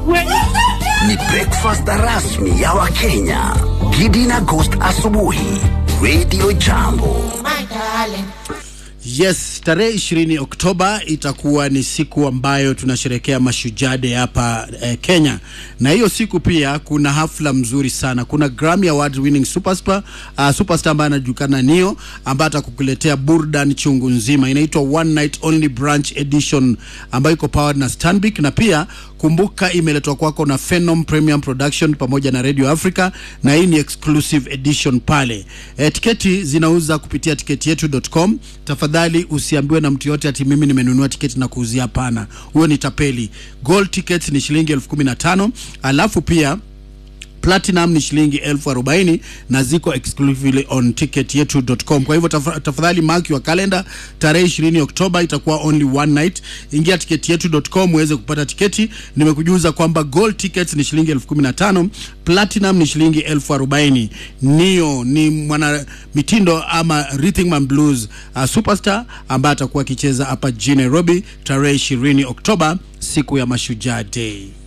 Ni breakfast rasmi ya Wakenya. Gidi na Ghost asubuhi. Radio Jambo. Yes, tarehe ishirini Oktoba itakuwa ni siku ambayo tunasherekea mashujaa day hapa eh, Kenya, na hiyo siku pia kuna hafla mzuri sana. Kuna Grammy Award winning superstar uh, superstar ambaye anajulikana Nio, ambaye atakukuletea burdan chungu nzima, inaitwa One Night Only Branch Edition ambayo iko powered na Stanbic, na pia kumbuka imeletwa kwako na Phenom Premium Production pamoja na Radio Africa, na hii ni exclusive edition pale. E, tiketi zinauza kupitia tiketi yetu.com. Tafadhali usiambiwe na mtu yote ati mimi nimenunua tiketi na kuuzia. Hapana, huyo ni tapeli. Gold tickets ni shilingi elfu kumi na tano alafu pia platinum ni shilingi elfu arobaini na ziko exclusively on ticketyetu.com. Kwa hivyo taf tafadhali mark your calendar, tarehe 20 Oktoba itakuwa only one night. Ingia ticketyetu.com uweze kupata tiketi. Nimekujuza kwamba gold tickets ni shilingi elfu kumi na tano platinum ni shilingi elfu arobaini Nio ni mwana mitindo ama rhythm and blues uh, superstar ambaye atakuwa akicheza hapa jijini Nairobi tarehe 20 Oktoba, siku ya Mashujaa Day.